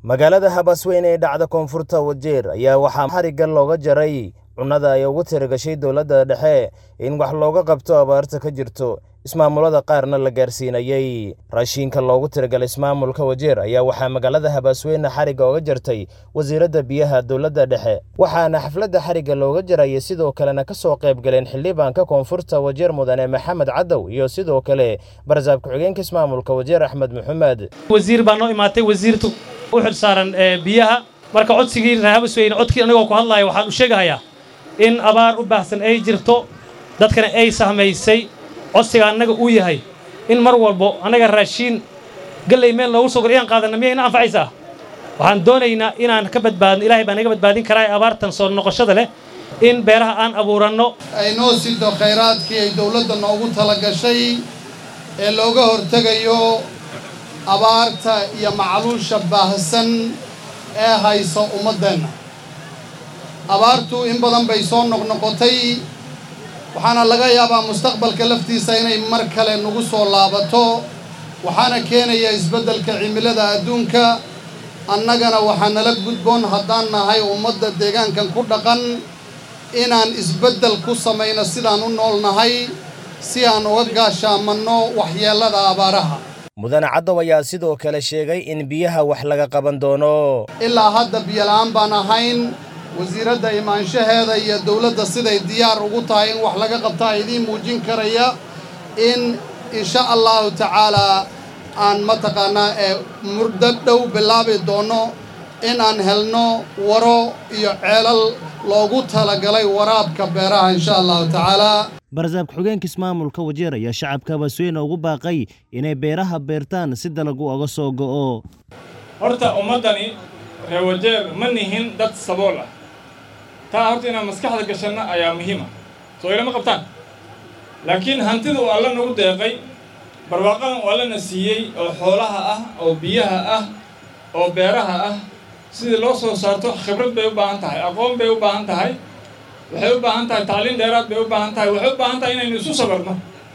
magaalada habasweyn ee dhacda koonfurta wajeer ayaa waxaa xarigga looga jaray cunnada ay ugu tiragashay dowladda dhexe in wax looga qabto abaarta ka jirto ismaamulada qaarna la gaarsiinayey raashiinka loogu tiragalay ismaamulka wajeer ayaa waxaa magaalada habasweyne xarigga oga jartay wasiiradda biyaha dowladda dhexe waxaana xafladda xarigga looga jaraya sidoo kalena ka soo qayb galeen xildhibaanka koonfurta wajeer mudane maxamed cadow iyo sidoo kale barsaab ku-xigeenka ismaamulka wajeer axmed maxamed wasiir baa noo imaatay wasiirtu u xil saaran biyaha marka codsigii reer habasweyne codkii anagoo ku hadlaya waxaan u sheegahayaa in abaar u baahsan ay jirto dadkana ay sahmaysay codsiga annaga uu yahay in mar walbo annaga raashiin galley meel loogu soo gor inaan qaadanna miyayna anfacaysaa waxaan doonaynaa inaan ka badbaadno ilaahay baa naga badbaadin karaa abaartan soo noqoshada leh in beeraha aan abuuranno ay noo sido khayraadkii ay dawladda noogu tala gashay ee looga hortegayo abaarta iyo macluusha baahsan ee hayso ummaddeenna abaartu in badan bay soo noqnoqotay waxaana laga yaabaa mustaqbalka laftiisa inay mar kale nagu soo laabato waxaana keenaya isbeddelka cimilada adduunka annagana waxaa nala gudboon haddaan nahay ummadda deegaankan ku dhaqan inaan isbeddel ku samayno sidaan u nool nahay si aan uga gaashaamanno waxyeellada abaaraha mudane caddow ayaa sidoo kale sheegay in biyaha wax laga qaban doono ilaa hadda biyola'aan baan ahayn wasiiradda imaanshaheeda iyo dawladda siday diyaar ugu tahay in wax laga qabtaa idiin muujin karaya in insha allahu tacaalaa aan mataqaannaa ee muddo dhow bilaabi doonno in aan helno waro iyo ceelal loogu talagalay waraabka beeraha insha allahu tacaalaa barsaab ku-xigeenka ismaamulka wajeer ayaa shacabka habasweyne ugu baaqay inay beeraha beertaan si dalagu oga soo go'o horta ummaddani reer wajeer ma nihin dad sabool ah taa horta inaan maskaxda gashanno ayaa muhiima soo ilama qabtaan laakiin hantida uu alla nagu deeqay barwaaqadan uu allana siiyey oo xoolaha ah oo biyaha ah oo beeraha ah sidii loo soo saarto khibrad bay u baahan tahay aqoon bay u baahan tahay waxay u baahan tahay tacliin dheeraad bay u baahan tahay waxay u baahan tahay inaynu isu sabarno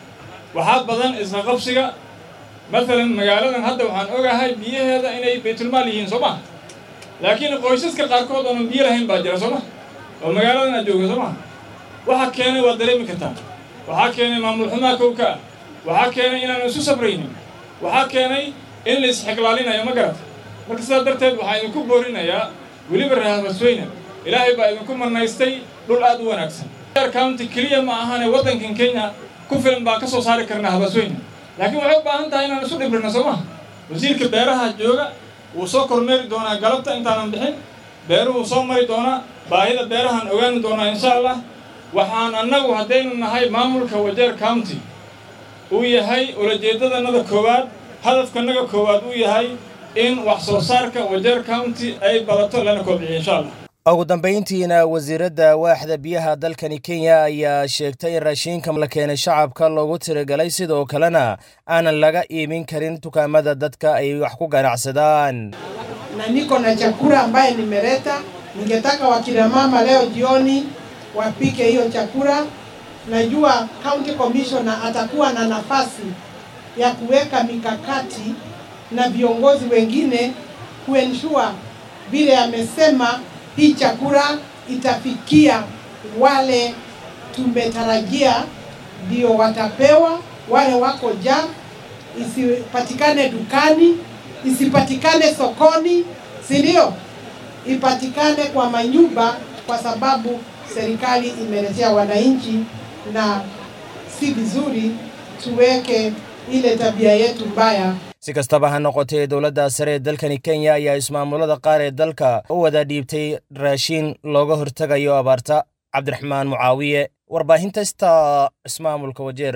waxaa badan isla qabsiga maalan magaaladan hadda waxaan ogahay biyaheeda inay baytulmaal yihiin soo ma laakiin qoysaska qaarkood oonan biyo lahayn baa jira soo ma oo magaaladan aad jooga soo ma waxa keenay waad dareemi kartaa waxaa keenay maamul xumaa kowka ah waxaa keenay inaanu isu sabraynin waxaa keenay in la isxiglaalinayo ma garata marka sidaa darteed waxaa idinku boorinayaa weliba reer habasweyne ilaahay baa idinku marnaystay dhul aad u wanaagsan county keliya ma ahane waddankan kenya ku filan baan ka soo saari karnaa habasweyne laakiin waxay u baahan tahay inaan isu dhibirno soo maha wasiirka beeraha jooga wuu soo kormeeri doonaa galabta intaanan bixin beeruhuu soo mari doonaa baahida beerahaan ogaani doonaa insha allah waxaan annagu haddaynu nahay maamulka wajeer county uu yahay ulajeeddadannada koowaad hadafkanaga koowaad uu yahay in wax soo saarka wajeer county ay badato lana kobciyo insha allah ugu dambayntiina wasiiradda waaxda biyaha dalkani kenya ayaa sheegtay in raashiinka la keenay shacabka loogu tiragalay sidoo kalena aanan laga iibin karin dukaamada dadka ay wax ku ganacsadaan na niko na chakula ambaye nimeleta. Ningetaka wakina mama leo jioni wapike hiyo chakula. Najua county commissioner atakuwa na nafasi ya kuweka mikakati na viongozi wengine kuensure vile amesema hii chakula itafikia wale tumetarajia ndio watapewa, wale wako jam, isipatikane dukani, isipatikane sokoni, si ndio? Ipatikane kwa manyumba, kwa sababu serikali imeletea wananchi, na si vizuri tuweke ile tabia yetu mbaya si kastaba ha noqotee dowladda sare ee dalkani kenya ayaa ismaamulada qaar ee dalka u wada dhiibtay raashiin looga hortegayo abaarta cabdiraxmaan mucaawiye warbaahinta sta ismaamulka wajeer